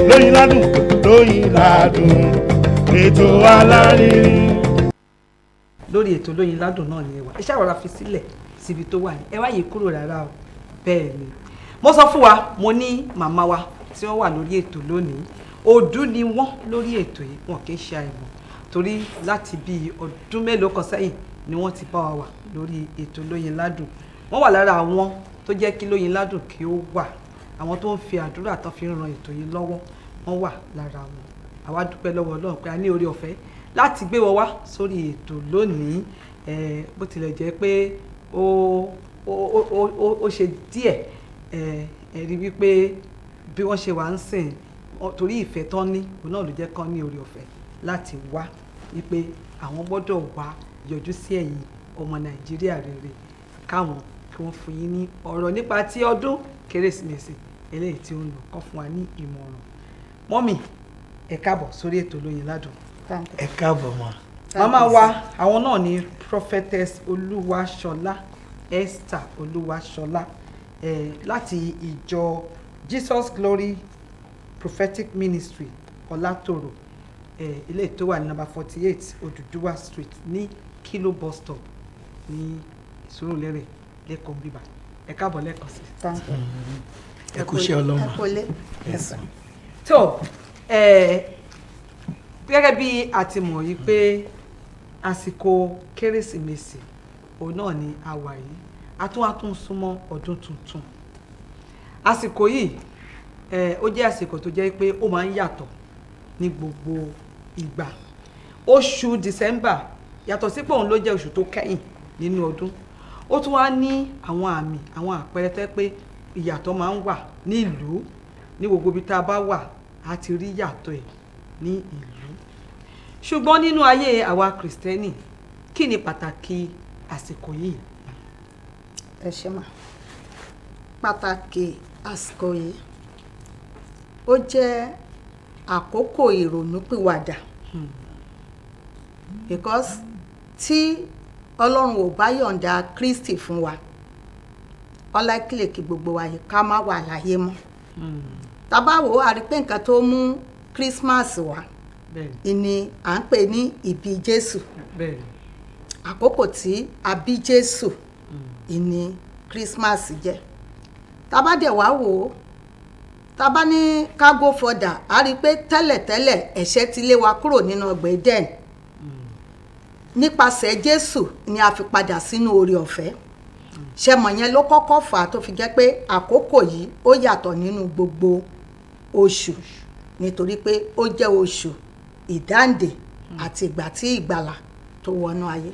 lóyin ládùn lóyin ládùn ètò alárinrin. lórí ètò lóyin ládùn náà ni ẹ wà ẹ ṣàwọra fi sílẹ̀ síbi tó wà ní ẹ wá yìí kúrò rárá o bẹ́ẹ̀ ni mo sọ fún wa mo ní màmá wa tí wọ́n wà lórí ètò lónìí òdú ni wọ́n lórí ètò yìí wọn kì í ṣe àìmọ̀ torí láti bí ọdún mélòó kan sẹ́yìn ni wọ́n ti bá wa wà lórí ètò lóyin ládùn wọ́n wà lára àwọn tó jẹ́ kí lóyin ládùn kí ó wà àwọn tó ń fi àdúrà tán fi ń ran ètò yìí lọ́wọ́ wọ́n wà lára wọn àwa dúpẹ́ lọ́wọ́ Ọlọ́run pé a ní orí ọ̀fẹ́ láti gbé wọn wá sórí ètò lónìí eh, bó tilẹ̀ jẹ́ pé ó ó ó ó ó ṣe díẹ̀ eh, ẹ rí wípé bí wọ́n ṣe wà ń sìn ọ- torí ìfẹ́ tán ní òun náà ló jẹ́ kán ní orí ọ̀fẹ́ láti wá wípé àwọn gbọ́dọ̀ wá yọjú sí ẹ̀yin ọmọ Nàìjíríà rere káwọn kí wọ́n fún yín ní ọ̀rọ̀ nípa ti ọdún kérésìmesì eléyìí tí ó ń lọ kọ́ fún wa ní ìmọ̀ràn mọ́mì ẹ káàbọ̀ sórí ètò lóyin ládùn ẹ káàbọ̀ mọ́. màmá wa àwọn náà ni prophetess olúwaṣọlá esther olúwaṣọlá eh, láti ìjọ jesus glory prophetic ministry ọlátòrò eh, ilé tó wà ní number forty eight odùduwà street ní kilo bus stop ní ìṣòròlérè lẹ́kọ̀ọ́ bíbá ẹ káàbọ̀ lẹ́ẹ̀kan sí i. ẹ kú iṣẹ́ ọlọ́run. ẹ kò lé ẹsàn. tó ẹ gẹ́gẹ́ bí a ti mọ̀ yìí pé àsìkò kérésìmesì òun náà ni a wà yìí a tún wá tún súnmọ́ ọdún tuntun àsìkò yìí ẹ ó jẹ́ àsìkò tó jẹ́ pé ó máa ń yàtọ̀ ní gbogbo ìgbà oṣù december yàtọ̀ sí pé òun ló jẹ́ oṣù tó kẹ́yìn nínú ọdún ó tún wá ní àwọn àmì àwọn àpẹẹrẹ tẹ́ pé ìyàtọ̀ máa ń wà ní ìlú ní gbogbo ibi tá a bá wà á ti rí yàtọ̀ ẹ̀ ní ìlú ṣùgbọ́n nínú ayé àwa kìrìsìtẹ́nì kí ni pàtàkì àsìkò yìí ẹ ṣe mà pàtàkì àsìkò yìí ó jẹ́ àkókò ìrònúpìwàdà because tí ọlọ́run ò bá yọ̀ǹda kristi fún wa ọlákìlẹ̀ kí gbogbo wa yìí ká má wà láyé mọ́ tábà wò á rí pé nǹkan tó mú christmas wá bẹ́ẹ̀ni ìní à ń pè ní ìbí jésù bẹ́ẹ̀ni àkókò tí a bí jésù ìní christmas jẹ́ tábà dẹ̀ wá wò ó tábà ní ká go further a rí i pé tẹ́lẹ̀tẹ́lẹ̀ ẹ̀ṣẹ̀ ti lé wa kúrò nínú ọgbà Eden nípasẹ̀ jésù ni a fi padà sínú oore ọ̀fẹ́ ṣẹmọ̀ yẹn ló kọ́kọ́ fà á tó fi jẹ́ pé àkókò yìí ó yàtọ̀ nínú gbogbo oṣù nítorí pé ó jẹ́ oṣù ìdáǹdè àti ìgbà tí ìgbàlà tó wọnú ayé.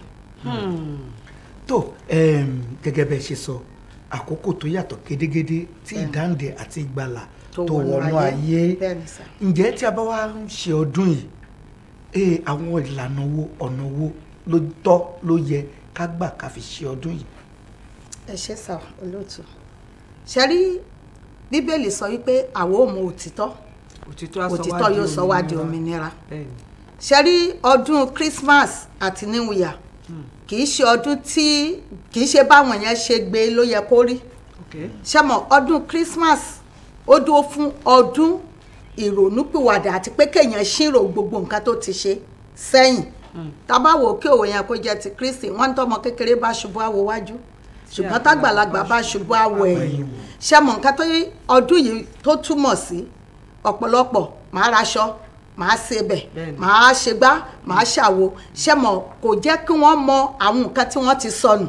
tó um, gẹ́gẹ́ bẹ́ẹ̀ ṣe sọ àkókò tó yàtọ̀ gédégédé tí ìdáǹdè àti ìgbàlà tó wọnú ayé bẹ́ẹ̀ ni sà. ǹjẹ́ tí a bá wá ń ṣe ọdún yìí ee àwọn ìlànà wo ọ̀nà wo ló tọ́ ló yẹ ká gbà ká fi ṣe ọdún yìí. ẹ ṣe sà olóòtú ṣe rí bíbélì sọ wípé àwọn ò mọ òtítọ́ òtítọ́ á sọ wá òtítọ́ di yóò sọ wá di òmìnira. òmìnira bẹ́ẹ̀ni ṣe rí ọdún christmas àti new year kì í ṣe ọdún tí kì í ṣe báwọn yẹn ṣe gbé ló yẹ kó rí ok ṣe mọ̀ ọdún christmas ó dúró fún ọdún ìrònúpìwàdà àti pé kéèyàn ṣírò gbogbo nǹkan tó ti ṣe sẹ́yìn tábà wò kí òwe yẹn kó jẹ́ ti kristi wọ́n ń tọ́mọ kékeré bá ṣubú àwò wájú ṣùgbọ́n tágbàlagbà bá ṣubú àwò ẹ̀yìn ṣe mọ̀ nǹkan tó yí ọdún yìí tó túmọ̀ sí ọ̀pọ̀lọpọ̀ máa raṣọ máa sebẹ̀ Bẹ́ẹ̀ni. máa ṣègbá máa ṣàwo ṣe mọ̀ kò jẹ́ kí wọ́n mọ àwọn nǹkan tí wọ́n ti sọnù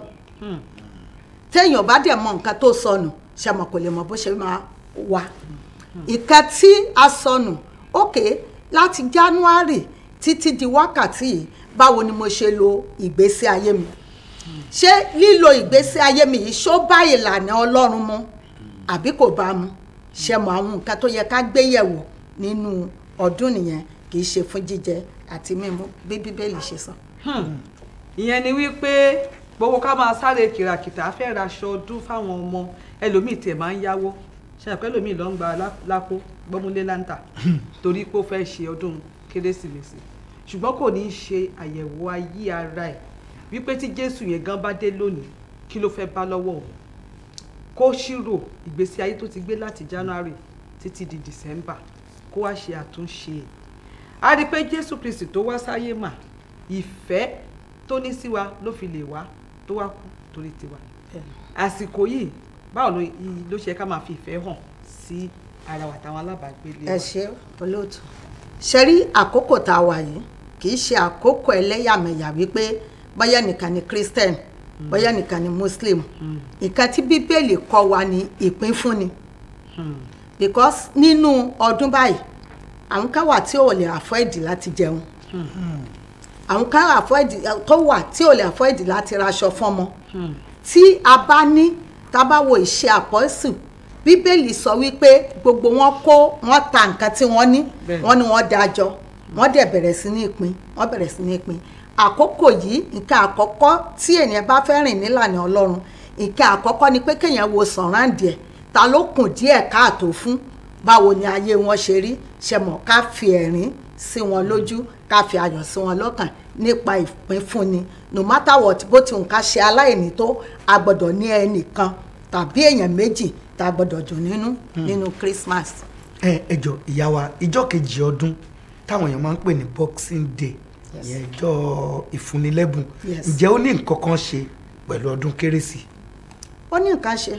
téèyàn bá dẹ̀ mọ nǹkan tó sọnù ṣe mọ̀ kò lè mọ bó ṣe máa wà ìkan tí a sọnù òkè láti january títí di wákàtí yìí báwo ni mo ṣe lo ìgbésí ayé mi ṣé lílo ìgbésí ayé mi yìí ṣó bá ìlànà ọlọ́run mu àbí kò bá mu ṣe mọ àwọn nǹkan tó yẹ ká gbé yẹ̀wò nínú ọdún nìyẹn kì í ṣe fún jíjẹ àti mímu bí bíbélì ṣe sọ. ìyẹn ni wípé gbogbo ká máa sáré kìràkìtà á fẹ́ raṣọ ọdún fáwọn ọmọ ẹlòmíì tiẹ̀ máa ń yáwó ṣe àpẹ́ ẹlòmíì ló ń gba lá- lápò gbọ́múlé láǹtà torí pé ó fẹ́ ṣe ọdún kérésìmesì ṣùgbọ́n kò ní í ṣe àyẹ̀wò ayé ara ẹ̀ wípé tí jésù yẹn gan bá dé lónìí kí ló fẹ́ bá lọ́wọ́ òun kó ṣírò ìgbésí ayé tó ti gbé láti january títí di december kó wá ṣe àtúnṣe a rí i pé jésù kristi tó wá sáyé mà ìfẹ́ tó ní sí wa ló fi lè wá tó wá kú torí tiwa àsìkò yìí báwo ló ló ṣe ká máa fi ìfẹ́ hàn sí ara wa táwọn alábàágbélé wa. ẹ ṣe olóòtú ṣe rí àkókò tá a wà yìí kì í ṣe àkókò ẹlẹ́yàmẹ̀yà wípé bóyá nìkan ni christian bóyá nìkan ni muslim nǹkan tí bíbélì kọ́ wa ní ìpínfúnni because nínú ọdún báyìí àwọn kan wà tí ò lè afford láti jẹun àwọn kan afford tó wà tí ò lè afford láti raṣọ fọ́mọ tí a bá ní tá a bá wo ìṣe àpọ́sù bíbélì sọ wípé gbogbo wọn kó wọn ta nǹkan tí wọ́n ní Bẹ́ẹ̀ni. wọ́n ní wọ́n dájọ́ wọ́n dẹ̀ bẹ̀rẹ̀ sí ní ìpín wọ́n bẹ̀rẹ̀ sí ní ìpín àkókò yìí nǹkan àkọ́kọ́ tí ènìyàn bá fẹ́ rìn nílànà ọlọ́run nǹkan àkọ́kọ́ ni pé kéèyàn wo sọ̀ráǹdì ẹ̀ ta ló kùn díẹ̀ káàtó fún báwo ni ayé wọn ṣe rí ṣe mọ̀ ká fi ẹ̀rín sí wọn lójú ká fi ayọ̀ sí wọn lọ́kàn nípa ìpínfúnni no matter what bó ti nǹkan ṣe aláìní tó a gbọ́dọ̀ ní ẹnìkan tàbí èèyàn méjì tá a gbọ́dọ̀ dùn nínú nínú Christmas. ẹ ẹ jọ ìyá wa ìjọ kejì ọdún táwọn èèyàn máa ń pè ní boxing day Yes. ìyẹn ìjọ ìfúnnilẹ́bùn Yes. ǹjẹ́ ó ní nǹkan kan ṣe pẹ̀lú ọdún kérésì ó ní nǹkan ṣe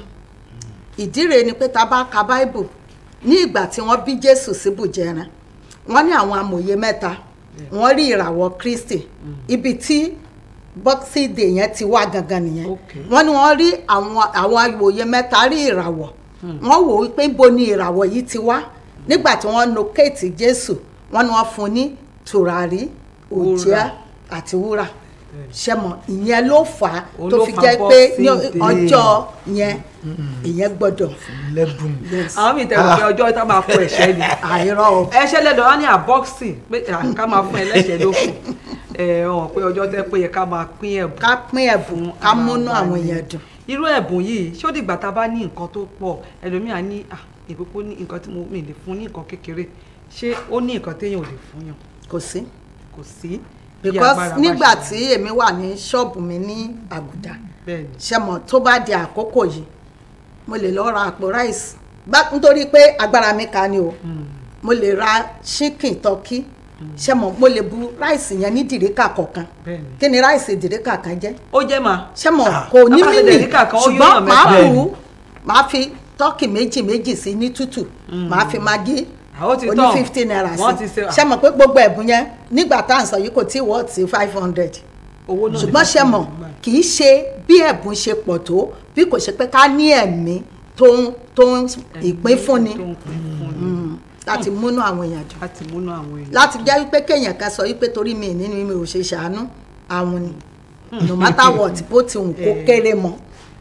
ìdí rèé ni pé tá a bá ka bible ní ìgbà tí wọ́n bí jésù síbùjẹran wọ́n ní àwọn amòye mẹ́ta wọ́n rí ìràwọ̀ kristi ibi tí boxing day yẹn ti wá gangan nìyẹn Okay. wọ́n ní wọ́n rí àwọn àwọn amòye mẹ́ta rí ìràwọ̀ wọ́n wò wípé ibo ni ìràwọ̀ yìí ti wá nígbà tí wọ́n locate jésù wọ́n ní wọ́n fún un ní tùràrí òjìá àti wúrà ṣẹmọ ìyẹn ló fà á Òun tó ló fi fa jẹ́ pé ní Boxing Day. ọjọ́ yẹn ìyẹn gbọ́dọ̀ lẹ́bùn àwọn míì tẹ̀wọ̀ pé ọjọ́ tá máa kó ẹ̀ṣẹ́ ni àìrọ́ o ẹ̀ṣẹ́ lẹ́dọ̀ wá ní àbọ́ọ̀sì pé à, ká máa fún ẹlẹ́ṣẹ̀ ló kù ẹ̀ hàn pé ọjọ́ tẹ́ pé yẹ ká máa pín ẹ̀bùn ká pín ẹ̀bùn ká múnú àwọn èèyàn dùn irú ẹ̀bùn yìí ṣó dìgbà tá a bá ní nǹkan tó pọ̀ ẹlòmíà ní à ìpínpó ní nǹkan tí mo mi lè fún ní nǹkan kékeré ṣé ó ní nǹkan téèyàn ò lè fún yàn kò sí kò sí bí because agbára bá nígbà ṣe tí èmi wà ní ṣọ́ọ̀bù mi ní àgùdà bẹ́ẹ̀ ni ṣẹmọ tó bá di àkókò yìí mo lè lọ ra àpò ráìsì bá nítorí pé agbára mi ka ni o mo lè ra ṣíkìn tọ́kí ṣẹmọ mo lè bu ráìsì yẹn ní dìríkà kọ̀ọ̀kan bẹ́ẹ̀ ni kí ni ráìsì dìríkà kan jẹ́ ó jẹ́ mà ṣẹ́mọ̀ Ah. kò ní Tábà ṣe mímì dẹ̀ríkà kan, ó yóò ṣùgbọ́n hàn màá mẹ́fà. bù ú màá fi tọ́kì méjì méjì sí ní tútù màá fi magí Àwọn ti oní tán. fifty naira Wọ́n sí ti ṣe- ṣẹ́mọ̀ pé gbogbo ẹ̀bùn yẹn nígbà tá à ń sọ yìí kò tí ì wọ́ọ̀ sí five hundred owó náà ṣùgbọ́n ṣẹ́mọ̀ kì í ṣe bí ẹ̀bùn ṣe pọ̀ tó bí kò ṣe pé ká ní ẹ̀mí tó ń tó ń ìpín fúnni tó ń pín fúnni Mm, láti múnú àwọn èèyàn dùn láti múnú àwọn èèyàn láti jẹ́ wípé kéèyàn kan sọ wípé torí mi nínú mi ò ṣe ṣàánú àwọn ni no matter what bó ti hùn kó Eh. kéré mọ́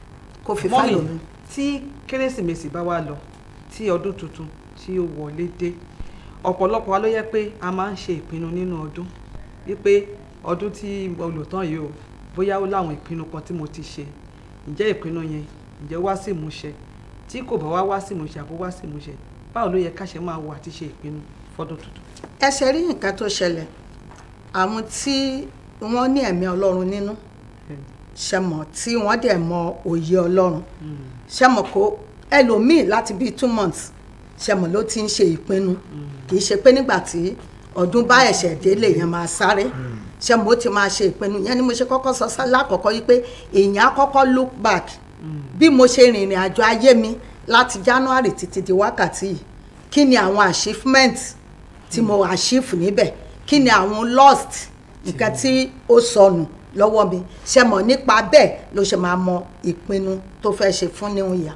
kó fi mọ́mì fáyọ̀ mi. tí kérésìmesì bá wá lọ tí ọdún tuntun tí ó wọlé dé ọ̀pọ̀lọpọ̀ wa ló yẹ pé a máa ń ṣe ìpinnu nínú ọdún wípé ọdún tí mo lò tán yìí o bóyá ó láwọn ìpinnu kan tí mo ti ṣe ǹjẹ́ ìpinnu yẹn ǹjẹ́ wá sí ìmúṣẹ tí kò bá wá wá sí ìmúṣẹ àbó wá sí ìmúṣẹ báwo ló yẹ ká ṣe máa wò àti ṣe ìpinnu fọdún tuntun. ẹ ṣe rí nǹkan tó ṣẹlẹ̀ àwọn tí wọ́n ní ẹ̀mí ọlọ́run nínú ṣẹmọ̀ tí wọ́n dẹ̀ mọ òye ọlọ́run ṣẹmọ̀ kó ẹlòmíì láti bíi two months ṣẹmọ̀ ló ti ń ṣe ìpinnu kì í ṣe pé nígbà tí ọdún bá ẹ̀ṣẹ̀ dé lèèyàn máa sáré ṣẹmọ̀ ó ti máa ṣe ìpinnu yẹn ni mo ṣe kọ́kọ́ sọ sá lákọ̀ọ́kọ́ yìí pé èèyàn á kọ́kọ́ look back bí mo ṣe rìnrìn àjò ayé mi láti January títí di wákàtí yìí kí ni àwọn achievement tí mo achieve níbẹ̀ kí ni àwọn lost nǹkan tí ó sọnù lọ́wọ́ mi ṣe mọ̀ nípa bẹ́ẹ̀ ló ṣe máa mọ ìpinnu tó fẹ́ ṣe fún new year.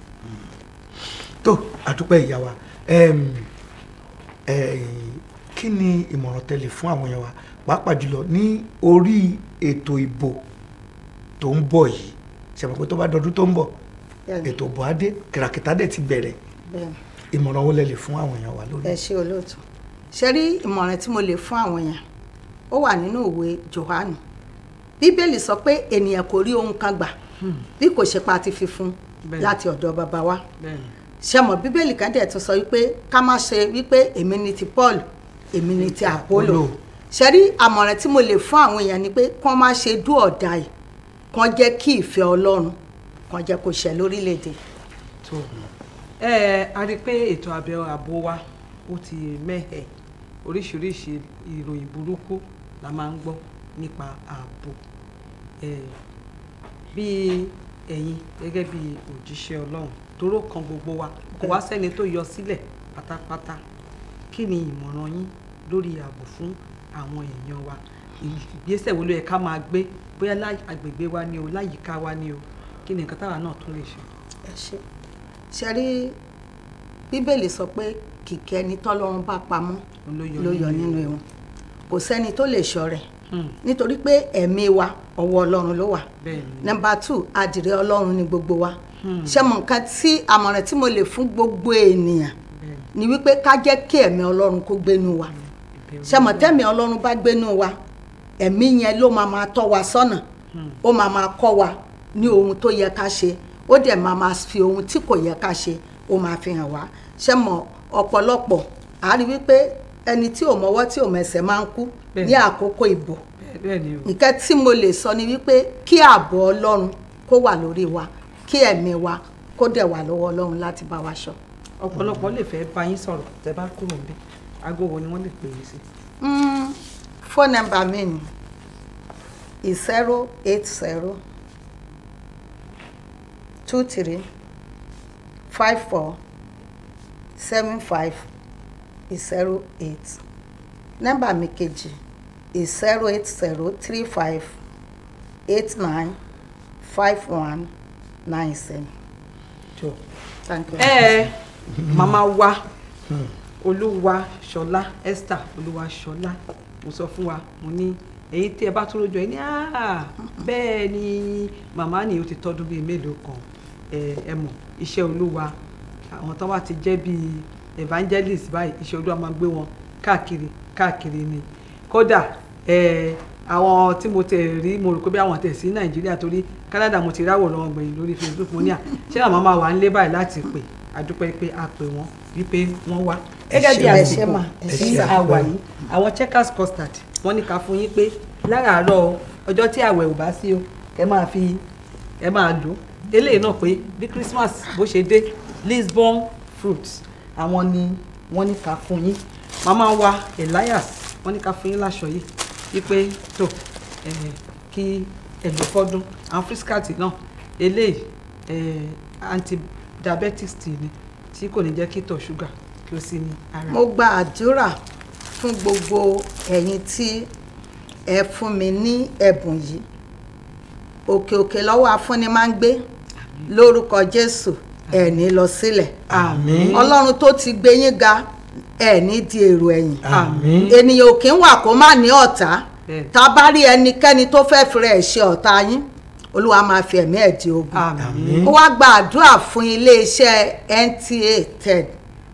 tó àdúpẹ́ ìyá wa Em, eh, kí ni ìmọ̀ràn tẹ́lẹ̀ fún àwọn èèyàn wa pàápàá jùlọ ní orí ètò ìbò tó ń bọ̀ yìí ṣàmọ̀ pé tó bá dọdún tó ń bọ̀ Bẹ́ẹ̀ni. ètò ìbò adé kìràkìtà dẹ̀ ti bẹ̀rẹ̀ Bẹ́ẹ̀ni. ìmọ̀ràn wo lẹ lè fún àwọn èèyàn wa lórí. ẹ ṣe olóòtú ṣe rí ìmọ̀ràn tí mo lè fún àwọn èèyàn ó wà nínú ìwé Jòhánù bíbélì sọ pé ènìyàn kò rí ohun kan gbà bí kò ṣe pa ti fi fún Bẹ́ẹ̀ni. láti ọ̀dọ̀ bàbá wa bẹ́ẹ̀ni ṣe mọ̀ bíbélì kan dẹ̀ tún sọ wípé ká má ṣe wípé èmi ni ti Paul èmi ni ti Apollo Apollo. ṣe rí àmọ̀ràn tí mo lè fún àwọn èèyàn ni pé kán má ṣe dú ọ̀dà yìí kán jẹ́ kí ìfẹ́ Ọlọ́run kán jẹ́ kó ṣẹ lórílẹ̀‐èdè tó ẹ a rí i pé ètò àbẹ̀ ààbò wa ó ti mẹ́hẹ̀ oríṣiríṣi ìròyìn burúkú la máa ń gbọ́ nípa ààbò Eh, bí ẹ̀yin gẹ́gẹ́ bí òjíṣẹ́ ọlọ́run toró kan gbogbo wa kò wá sẹ́ni tó yọ sílẹ̀ pátápátá kí ni ìmọ̀ràn yín lórí ààbò fún àwọn èèyàn wa ìgbésẹ̀ wo ló yẹ ká máa gbé bóyá lá agbègbè wa ni o láyìíká wa ni o kí ni nǹkan táwa náà tún lè ṣe. ẹ ṣe ṣe rí bíbélì sọ pé kìkẹ́ ẹni tọ́lọ́run bá pamọ́ ló yọ nínú ewu kò sẹ́ni tó lè ṣọ́ rẹ̀ Hmm, nítorí pé ẹ̀mí wa ọwọ́ ọlọ́run ló wà bẹ́ẹ̀ ni nọmba two adìrẹ ọlọ́run ni gbogbo wa Hmm. ṣé mo nǹkan tí àmọ̀ràn tí mo lè fún gbogbo ènìyàn bẹ́ẹ̀ ni ni wípé ká jẹ́ kí ẹ̀mí ọlọ́run kó gbénu wa ìbẹ̀rù ṣé mo tẹ́mi ọlọ́run bá gbénu wa ẹ̀mí yẹn ló máa máa tọ́ wa sọ́nà ó máa máa kọ́ wa ní ohun tó yẹ ká ṣe ó dẹ̀ máa máa fi ohun tí kò yẹ ká ṣe ó máa fi hàn wá ṣé mo ọ̀pọ̀lọpọ̀ a rí wípé ẹni tí ò mọwọ́ tí ò mẹsẹ̀ máa ń kú Bẹ́ẹ̀. ní àkókò ìbò bẹ́ẹ̀- bẹ́ẹ̀ ni o nǹkan tí mo lè sọ ni wípé kí ààbò ọlọ́run kó wà lórí wa kí ẹ̀mí wa kó dẹ̀ wà lọ́wọ́ ọlọ́run láti bá wa ṣọ́. ọ̀pọ̀lọpọ̀ lè fẹ́ bá yín sọ̀rọ̀ tẹ́ bá kúrò níbẹ̀ aago wo ni wọ́n lè pè é sí. Mm, phone number mi ni zero eight zero two three five four seven five zero eight nọ́mbà mi kejì zero eight zero three five eight nine five one nine seven. jọ thank you. ẹ màmá wa olúwa ṣọlá esther olúwa ṣọlá mo sọ fún wa mo ní èyí tí ẹ bá tún lójú ẹ ní "Ah, bẹ́ẹ̀ ni màmá ni ó ti tọ́dún bíi mélòó kan ẹ ẹ mọ̀ iṣẹ́ olúwa àwọn tó bá ti jẹ́ bíi evangelist báyìí iṣẹ́ olúwa máa gbé wọn káàkiri káàkiri ni kódà ẹ àwọn tí mo tẹ̀ rí mo rò pé bí àwọn tẹ̀ sí nàìjíríà torí canada mo ti ráwọ̀ lọ́wọ́ gbẹ̀yìn lórí facebook mo ní à ṣé àwọn máa wà ń lé báyìí láti pè àdúpẹ́ pé a pè wọ́n wípé wọ́n wá. gẹ́gẹ́ bí ẹ ṣé àsìkò mà, ẹ ṣé tí sà. a wà yìí àwọn checkers custard wọ́n ní ká fún yín pé láràárọ̀ ọjọ́ tí àwẹ̀ ò bá sí o ẹ máa fi ẹ máa lò ó eléyìí náà pé bí christmas bó ṣe dé lisbon fruits àwọn ni wọ́n ní ká fún yín màmá wa elias wọ́n ní ká fún yín láṣọ yìí wípé tó ẹ kí ẹ lò fọ́dún àwọn friscat náà eléyìí ẹ antidiabetics tea ni tí kò ní jẹ́ kí ìtọ̀ ṣúgà kí ó sí ní ara. mo gba àdúrà fún gbogbo ẹ̀yin tí ẹ fún mi ní ẹ̀bùn yìí òkè òkè lọ́wọ́ afúnni máa ń gbé lórúkọ jésù ẹ̀ ní lọ sílẹ̀ àmín ọlọ́run tó ti gbé yín ga ẹ̀ ní di èrò ẹ̀yìn àmín ènìyàn ò kí ń wà kó má ní ọ̀tá Bẹ́ẹ̀. tá a bá rí ẹnikẹ́ni tó fẹ́ fi rẹ̀ ṣe ọ̀tá yín olúwa máa fi ẹ̀mí ẹ̀ di ogun àmín ó wá gba àdúrà fún iléeṣẹ́ NTA TED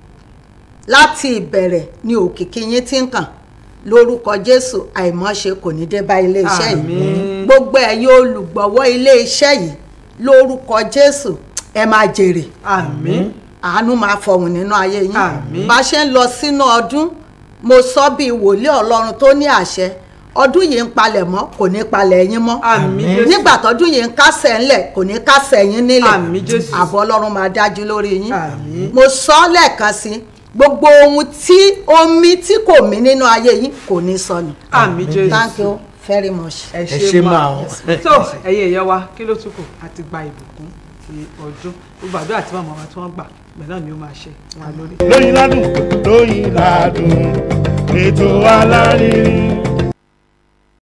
láti ìbẹ̀rẹ̀ ni òkìkí yín ti ń kàn lórúkọ jésù àìmọ́ṣe kò ní dé bá iléeṣẹ́ yìí Àmín. gbogbo ẹ̀yin olùgbọ̀wọ́ iléeṣẹ́ yìí lórúkọ jésù ẹ máa jèrè àmín àánú máa fọhùn nínú ayé yín Àmín. bá a ṣe ń lọ sínú ọdún mo sọ bíi wòlíì ọlọ́run tó ní àṣẹ ọdún yìí ń palẹ̀ mọ́ kò ní palẹ̀ yín mọ́ àmín jésù nígbà tọ́dún yìí ń kásẹ̀ ńlẹ̀ kò ní kásẹ̀ yín nílẹ̀ Àmín Jésù. àbọ̀ ọlọ́run máa dájú lórí yín Àmín. mo sọ ọ́ lẹ́ẹ̀kan sí gbogbo ohun tí omi tí kò mí nínú ayé yín kò ní sọnù àmín jésù thank you very much. ẹ ẹ ṣé ṣe máa máa o. tó ẹ̀yin èèyàn wa kí ló tún kù àti gba ìbùkún ti ọdún gbogbo àdúrà tí màmá wa tí wọ́n gbà bẹ́ẹ̀ náà ni ó máa ṣe wọn lórí. lóyin ládùn lóyin ládùn ètò alárinrin